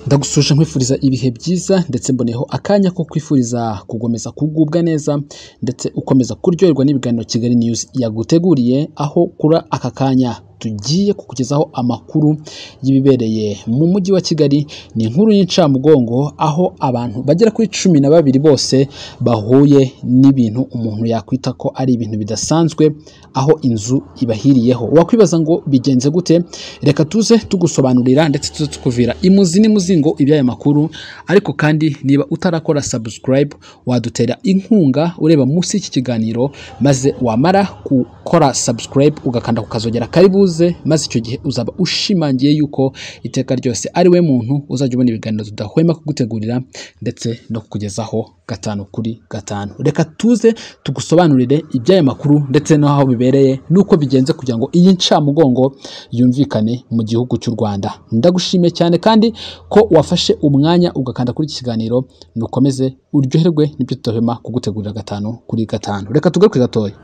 ndagusuje nkwifuriza ibihe byiza ndetse mboneyeho akanya ko kwifuriza gukomeza kugubwa neza ndetse ukomeza kuryoherwa n'ibiganiro Kigali News yaguteguriye aho kuri aka kanya tugiye kukugezaho amakuru y'ibibereye mu mujyi wa Kigali ni inkuru y'incamugongo aho abantu bagera kuri cumi na babiri bose bahuye n'ibintu umuntu yakwita ko ari ibintu bidasanzwe aho inzu ibahiriyeho wakwibaza ngo bigenze gute reka tuze tugusobanurira ndetse tuze tukuvira imuzi n'imuzingo iby'aya makuru ariko kandi niba utarakora subscribe wadutera inkunga ureba munsi y'iki kiganiro maze wamara gukora subscribe ugakanda ku kazogera kari buze maze icyo gihe uzaba ushimangiye yuko iteka ryose ari we muntu uzajya ubona ibiganiro tudahwema kugutegurira ndetse no kukugezaho gatanu kuri gatanu reka tuze tugusobanurire iby'aya makuru ndetse n'aho bibereye n'uko bigenze kugira ngo iyi ncamugongo yumvikane mu gihugu cy'u Rwanda ndagushimiye cyane kandi ko wafashe umwanya ugakanda kuri iki kiganiro nukomeze uryoherwe n'ibyo tudahwema kugutegurira gatanu kuri gatanu reka tugaruke gatoya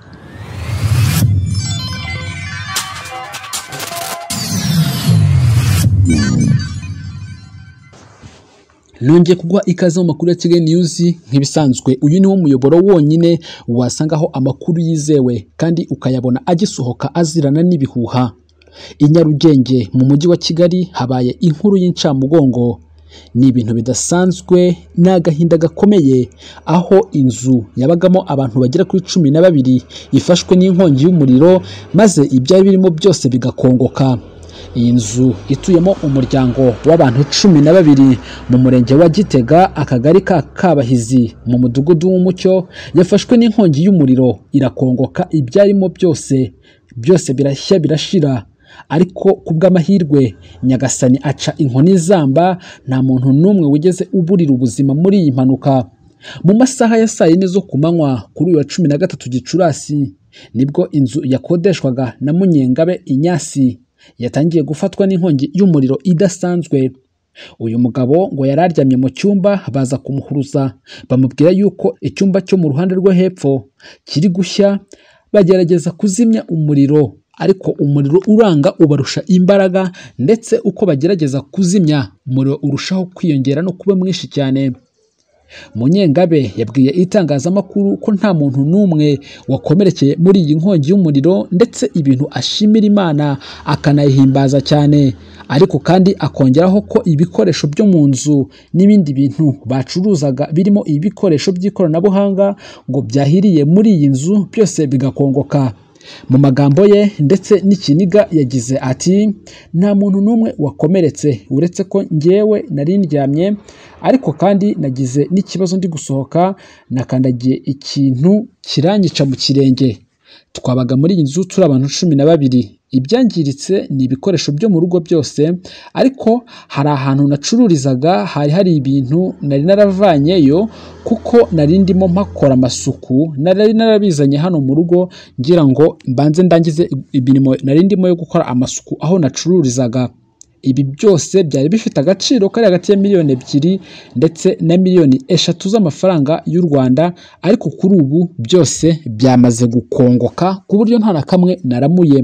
nongeye kuguha ikaze mu makuru ya Kigali News nk'ibisanzwe uyu ni wo muyoboro wonyine wasangaho amakuru yizewe kandi ukayabona agisohoka azirana n'ibihuha i Nyarugenge mu mujyi wa Kigali habaye inkuru y'incamugongo ni ibintu bidasanzwe ni agahinda gakomeye aho inzu yabagamo abantu bagera kuri cumi na babiri ifashwe n'inkongi y'umuriro maze ibyari birimo byose bigakongoka iyi nzu ituyemo umuryango w'abantu cumi na babiri mu murenge wa gitega akagari ka kabahizi mu mudugudu w'umucyo yafashwe n'inkongi y'umuriro irakongoka ibyarimo byose byose birashya birashira ariko ku bw'amahirwe nyagasani aca inkoni zamba nta muntu n'umwe wigeze uburira ubuzima muri iyi mpanuka mu masaha ya saa yine zo ku manywa kuri uyu wa cumi na gatatu gicurasi nibwo inzu yakodeshwaga na munyengabe inyasi yatangiye gufatwa n'inkongi y'umuriro idasanzwe uyu mugabo ngo yari aryamye mu cyumba baza kumuhuruza bamubwira yuko icyumba cyo mu ruhande rwo hepfo kiri gushya bagerageza kuzimya umuriro ariko umuriro uranga ubarusha imbaraga ndetse uko bagerageza kuzimya umuriro urushaho kwiyongera no kuba mwinshi cyane munyengabe yabwiye itangazamakuru ko nta muntu n'umwe wakomerekeye muri iyi nkongi y'umuriro ndetse ibintu ashimira imana akanayihimbaza cyane ariko kandi akongeraho ko ibikoresho byo mu nzu n'ibindi bintu bacuruzaga birimo ibikoresho by'ikoranabuhanga ngo byahiriye muri iyi nzu byose bigakongoka mu magambo ye ndetse n'ikiniga yagize ati nta muntu n'umwe wakomeretse uretse ko ngewe nari ndyamye ariko kandi nagize n'ikibazo ndi gusohoka nakandagiye ikintu kirangica mu kirenge twabaga muri iyi nzu turi abantu cumi na babiri ibyangiritse ni ibikoresho byo mu rugo byose ariko hari ahantu nacururizaga hari hari ibintu nari naravanyeyo kuko nari ndimo mpakora amasuku nari narabizanye hano mu rugo ngira ngo mbanze ndangize imirimo nari ndimo yo gukora amasuku aho nacururizaga ibi byose byari bifite agaciro kari hagati ya miliyoni ebyiri ndetse na miliyoni eshatu z'amafaranga y'u Rwanda ariko kuri ubu byose byamaze gukongoka ku buryo nta na kamwe naramuye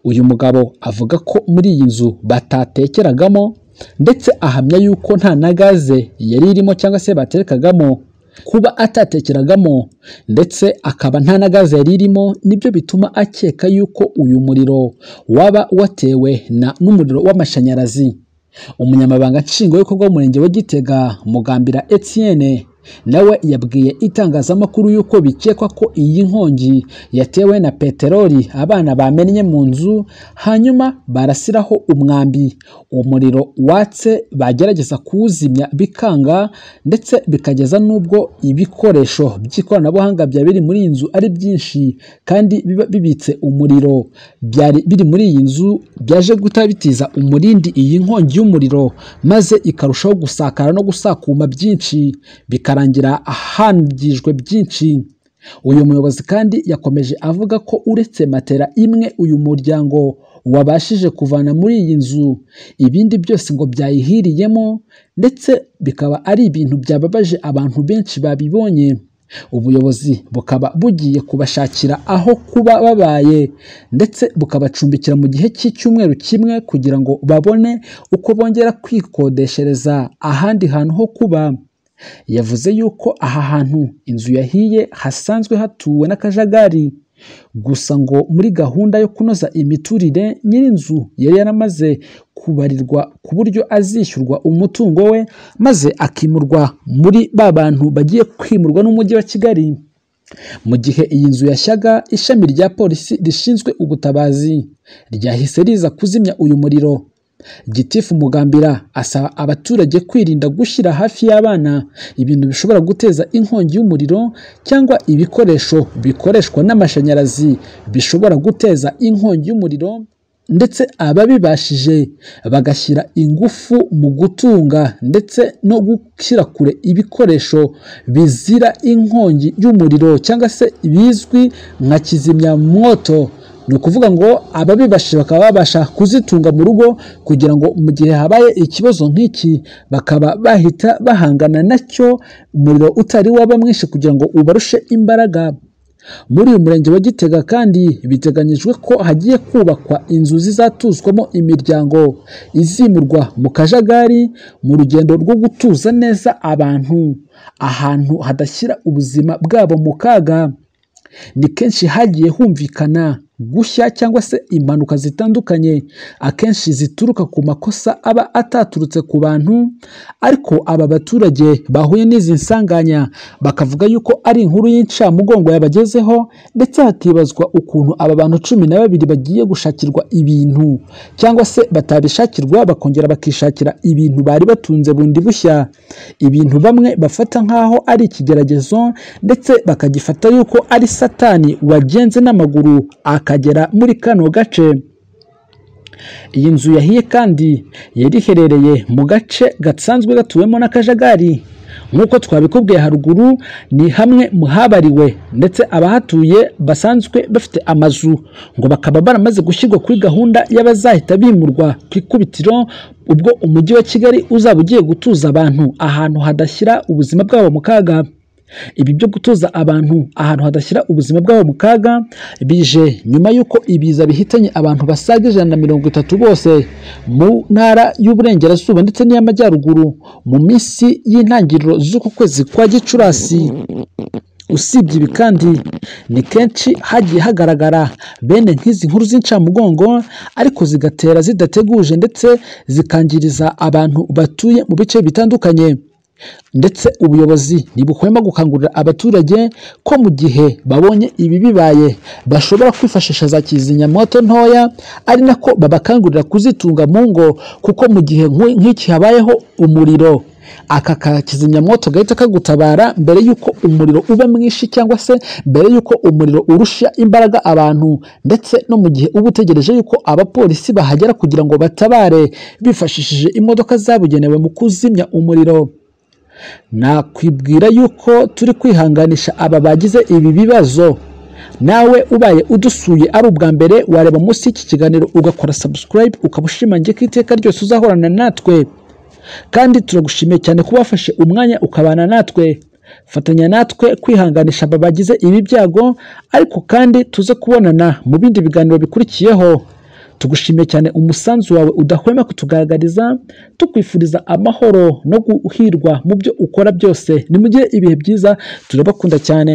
uyu mugabo avuga ko muri iyi nzu batatekeragamo ndetse ahamya yuko nta na gaze yari irimo cyangwa se baterekagamo kuba atatekeragamo ndetse akaba nta na gaze yari irimo nibyo bituma akeka yuko uyu muriro waba watewe n'umuriro w'amashanyarazi umunyamabanga nshingwabikorwa w'umurenge wa gitega mugambira etienne nawe yabwiye itangazamakuru y'uko bikekwa ko iyi nkongi yatewe na peteroli abana bamennye mu nzu hanyuma barasiraho umwambi umuriro watse bagerageza kuwuzimya bikanga ndetse bikageza n'ubwo ibikoresho by'ikoranabuhanga byari biri muri iyi nzu ari byinshi kandi biba bibitse umuriro byari biri muri iyi nzu byaje guta bitiza umurindi iyi nkongi y'umuriro maze ikarushaho gusakara no gusakuma byinshi bikara bikarangira ahangijwe byinshi uyu muyobozi kandi yakomeje avuga ko uretse matera imwe uyu muryango wabashije kuvana muri iyi nzu ibindi byose ngo byayihiriyemo ndetse bikaba ari ibintu byababaje abantu benshi babibonye ubuyobozi bukaba bugiye kubashakira aho kuba babaye ndetse bukabacumbikira mu gihe cy'icyumweru kimwe kugira ngo babone uko bongera kwikodeshereza ahandi hantu ho kuba yavuze yuko aha hantu inzu yahiye hasanzwe hatuwe n'akajagari gusa ngo muri gahunda yo kunoza imiturire nyir'inzu yari yaramaze kubarirwa ku buryo azishyurwa umutungo we maze akimurwa muri ba bantu bagiye kwimurwa n'umujyi wa kigali mu gihe iyi nzu yashyaga ishami rya polisi rishinzwe ubutabazi ryahise riza kuzimya uyu muriro gitifu mugambira asaba abaturage kwirinda gushyira hafi y'abana ibintu bishobora guteza inkongi y'umuriro cyangwa ibikoresho bikoreshwa n'amashanyarazi bishobora guteza inkongi y'umuriro ndetse ababibashije bagashyira ingufu mu gutunga ndetse no gushyira kure ibikoresho bizira inkongi y'umuriro cyangwa se bizwi nka kizimyamwoto ni ukuvuga ngo ababibashije bakaba babasha kuzitunga mu rugo kugira ngo mu gihe habaye ikibazo nk'iki bakaba bahita bahangana nacyo umuriro utari waba mwinshi kugira ngo ubarushe imbaraga muri uyu murenge wa gitega kandi biteganyijwe ko hagiye kubakwa inzu zizatuzwamo imiryango izimurwa mu kajagari mu rugendo rwo gutuza neza abantu ahantu hadashyira ubuzima bwabo mu kaga ni kenshi hagiye humvikana gushya cyangwa se impanuka zitandukanye akenshi zituruka ku makosa aba ataturutse ku bantu ariko aba baturage bahuye n'izi nsanganya bakavuga yuko ari inkuru y'incamugongo yabagezeho ndetse hakibazwa ukuntu aba bantu cumi na babiri bagiye gushakirwa ibintu cyangwa se batabishakirwa bakongera bakishakira ibintu bari batunze bundi bushya ibintu bamwe bafata nk'aho ari ikigeragezo ndetse bakagifata yuko ari satani wagenze n'amaguru akagera muri kano gace iyi nzu yahiye kandi yari iherereye mu gace gasanzwe gatuwemo n'akajagari nk'uko twabikubwiye haruguru ni hamwe mu habariwe ndetse abahatuye basanzwe bafite amazu ngo bakaba baramaze gushyirwa kuri gahunda y'abazahita bimurwa ku ikubitiro ubwo umujyi wa kigali uzaba ugiye gutuza abantu ahantu hadashyira ubuzima bwabo mu kaga ibi byo gutuza abantu ahantu hadashyira ubuzima bwabo mu kaga bije nyuma y'uko ibiza bihitanye abantu basaga ijana na mirongo itatu bose mu ntara y'uburengerazuba ndetse n'iy'amajyaruguru mu minsi y'intangiriro z'uku kwezi kwa gicurasi usibye ibi kandi ni kenshi hagiye hagaragara bene nk'izi nkuru z'incamugongo ariko zigatera zidateguje ndetse zikangiriza abantu batuye mu bice bitandukanye ndetse ubuyobozi ntibuhwema gukangurira abaturage ko mu gihe babonye ibi bibaye bashobora kwifashisha za kizimyamoto ntoya ari nako babakangurira kuzitunga mu ngo kuko mu gihe nk'iki habayeho umuriro aka ka kizimyamoto gahita kagutabara mbere y'uko umuriro uba mwinshi cyangwa se mbere y'uko umuriro urusha imbaraga abantu ndetse no mu gihe uba utegereje y'uko abapolisi bahagera kugira ngo batabare bifashishije imodoka zabugenewe mu kuzimya umuriro nakwibwira y'uko turi kwihanganisha aba bagize ibi bibazo nawe ubaye udusuye ari ubwa mbere wareba munsi y'iki kiganiro ugakora sabusikarayibu ukaba ushimangiye ko iteka ryose uzahorana natwe kandi turagushimiye cyane kuba wafashe umwanya ukabana natwe fatanya natwe kwihanganisha aba bagize ibi byago ariko kandi tuze kubonana mu bindi biganiro bikurikiyeho tugushimiye cyane umusanzu wawe udahwema kutugaragariza tukwifuriza amahoro no guhirwa mu byo ukora byose nimugire ibihe byiza turabakunda cyane